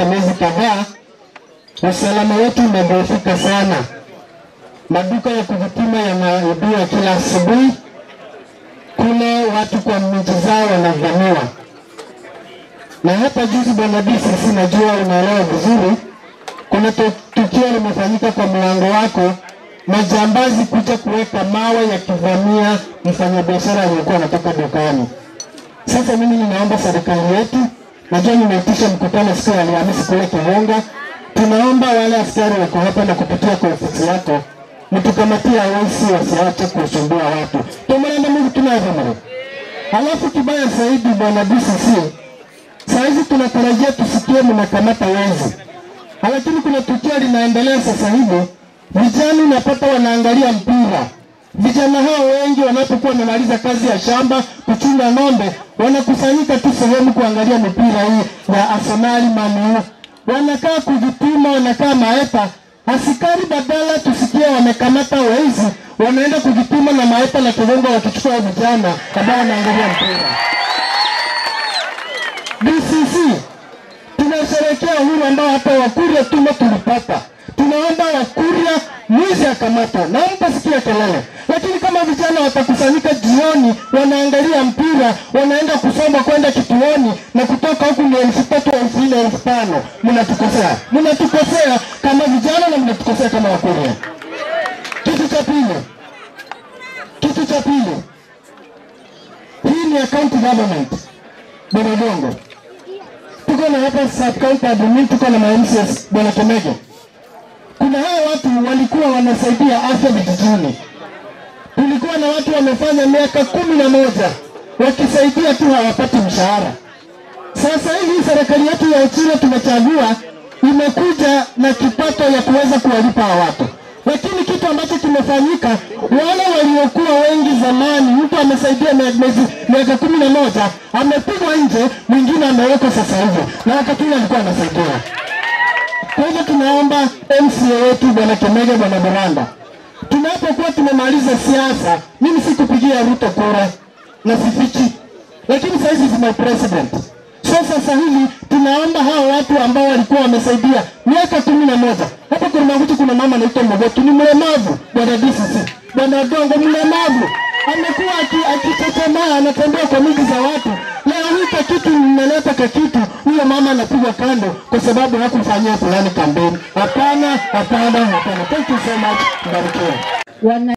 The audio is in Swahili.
imepita miezi kadhaa, usalama wetu umedhoofika sana. Maduka ya kujipima yanaibiwa kila asubuhi, kule watu kwa miji zao wanavamiwa. Na hata juzi, bwana DCC, najua unaelewa vizuri, kuna tu- tukio limefanyika kwa mlango wako, majambazi kuja kuweka mawe yakivamia mfanyabiashara aliyekuwa anatoka dukani. Sasa mimi ninaomba serikali yetu, najua nimeitisha mkutano siku ya Alhamisi kule Kihonga, tunaomba wale askari wako hapa na kupitia kwa ofisi yako mtukamatia wezi wasiache kusumbua watu tumelenda Mungu tunavamare. Halafu kibaya zaidi, bwana DCC, saizi tunatarajia tusikie mnakamata wezi, lakini kuna tukio linaendelea sasa hivi, vijana unapata wanaangalia mpira Vijana hao wengi wanapokuwa wamemaliza kazi ya shamba kuchunga ng'ombe, wanakusanyika tu sehemu kuangalia mipira hii ya Arsenal, Man U. Wanakaa kujipima, wanakaa maepa. Askari badala tusikie wamekamata wezi, wanaenda kujipima na maepa na kigongo, wakichukua vijana ambao wanaangalia mpira. DCC tunasherehekea uhuru ambao hata Wakuria tume tulipata. Tunaomba Wakuria mwizi akamatwa na mtasikia kelele, lakini kama vijana watakusanyika jioni, wanaangalia mpira, wanaenda kusoma kwenda kituoni na kutoka huku ni elfu tatu elfu nne elfu tano mnatukosea, mnatukosea kama vijana na mnatukosea kama Wakuria. Kitu cha pili, kitu cha pili, hii ni account government Borogongo tuko na hapa sub county admin, tuko na ma-MCS bwana Kemege. Kuna hao watu walikuwa wanasaidia afya vijijini. Tulikuwa na watu wamefanya miaka kumi na moja wakisaidia tu, hawapati mshahara. Sasa hivi serikali yetu ya Uchina tumechagua, imekuja na kipato ya kuweza kuwalipa hawa watu, lakini kitu ambacho kimefanyika, wale waliokuwa wengi zamani, mtu amesaidia mia- miezi- miaka kumi na moja amepigwa nje, mwingine amewekwa sasa hivi, na wakati ule alikuwa anasaidia. Kwa hivyo tunaomba MCA wetu bwana Kemege, bwana Baranda, tunapokuwa tumemaliza siasa, mimi sikupigia Ruto kura na sifichi, lakini sasa hivi is my president. So sasa hivi tunaomba hao watu ambao walikuwa wamesaidia miaka kumi na moja hapa Kurmaguti, kuna mama anaitwa Mogotu, ni mlemavu bwana DCC, bwana Dongo mlemavu, amekuwa aki- akichechemaa, anatembea kwa miji za watu. Leo hii kakitu mmeleta kakitu, huyo mama anapigwa kando kwa sababu hakufanyia fulani kampeni. Hapana, hapana, hapana. Thank you so much, mbarikiwe. wana